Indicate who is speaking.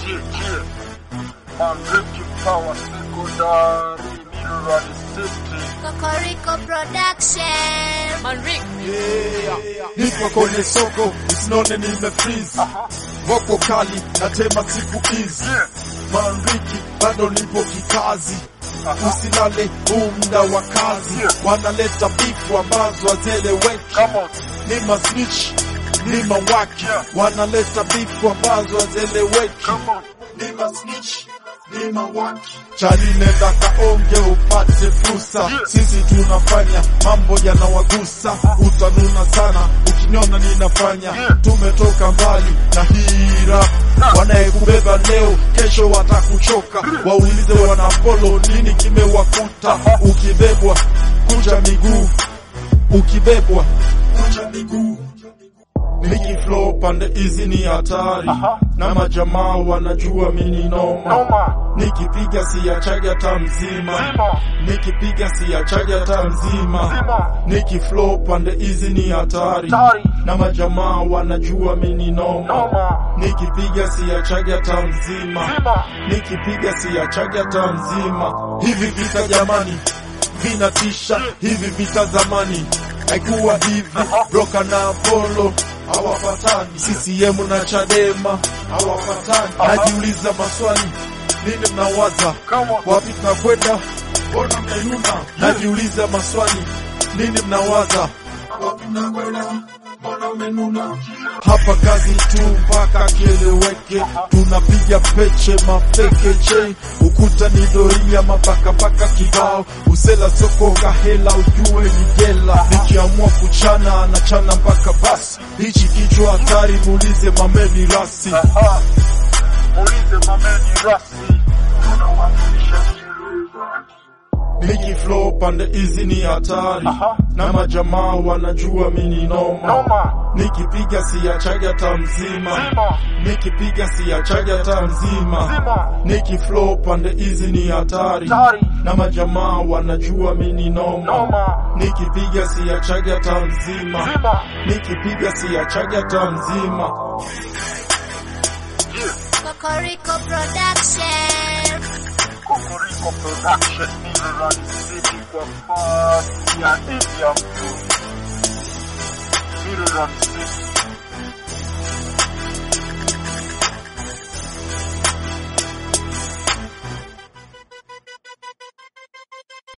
Speaker 1: Yeah, yeah. Manrique Power Secondary Mineral City.
Speaker 2: Kokoriko Production.
Speaker 3: Manrik,
Speaker 4: niko kwenye soko usinone nimefreeze wako kali natema siku hizi
Speaker 1: Yeah.
Speaker 4: manriki bado nipo kikazi usilale huu muda wa kazi wanaleta bifu ambazo hazieleweki
Speaker 1: Come on.
Speaker 4: ni masnitch ni mawaki wanaleta bifu ambazo hazieleweki
Speaker 1: Come on.
Speaker 4: ni masnitch ni mawaki chali nenda kaonge upate fursa sisi tunafanya mambo yanawagusa utanuna sana ukiniona ninafanya tumetoka mbali na hira wanayekubeba leo kesho watakuchoka waulize wanapolo nini kimewakuta ukibebwa kunja miguu ukibebwa kunja miguu Miki flow pande hizi ni hatari na majamaa wanajua mini noma
Speaker 1: Noma.
Speaker 4: nikipiga siachagi hata mzima
Speaker 1: Zima.
Speaker 4: nikipiga siachagi hata mzima
Speaker 1: Zima.
Speaker 4: niki flow pande hizi ni hatari
Speaker 1: Hatari.
Speaker 4: na majamaa wanajua mini noma
Speaker 1: Noma.
Speaker 4: nikipiga siachagi hata mzima
Speaker 1: Zima.
Speaker 4: nikipiga siachagi hata mzima hivi vita jamani vinatisha hivi vita zamani haikuwa hivi broka na apolo hawapatani CCM na Chadema hawapatani najiuliza maswali nini mnawaza
Speaker 1: Come on.
Speaker 4: wapi tunakwenda mbona mmenuna najiuliza maswali nini mnawaza wapi tunakwenda mbona mmenuna hapa kazi tu mpaka kieleweke tunapiga peche mafekeche ukuta ni doria mapakapaka kibao usela sokoka hela ujue ni jela nikiamua kuchana na chana mpaka basi hichi kichwa hatari muulize mameni rasi
Speaker 1: Aha. Muulize mameni rasi. Tunawakilisha Kirundi.
Speaker 4: Miki flow pande hizi ni hatari
Speaker 1: Aha.
Speaker 4: na majamaa wanajua mini noma
Speaker 1: Noma.
Speaker 4: nikipiga siachagi hata mzima
Speaker 1: Zima.
Speaker 4: nikipiga siachagi hata mzima
Speaker 1: Zima.
Speaker 4: niki flow pande hizi ni hatari
Speaker 1: Hatari.
Speaker 4: na majamaa wanajua mini noma
Speaker 1: Noma.
Speaker 4: nikipiga siachagi hata mzima
Speaker 1: Zima.
Speaker 4: nikipiga siachagi hata mzima
Speaker 1: Yeah.
Speaker 2: Kokoriko Production.
Speaker 1: Kokoriko Production Mineral City kwa fasi ya India mtu. Mineral City.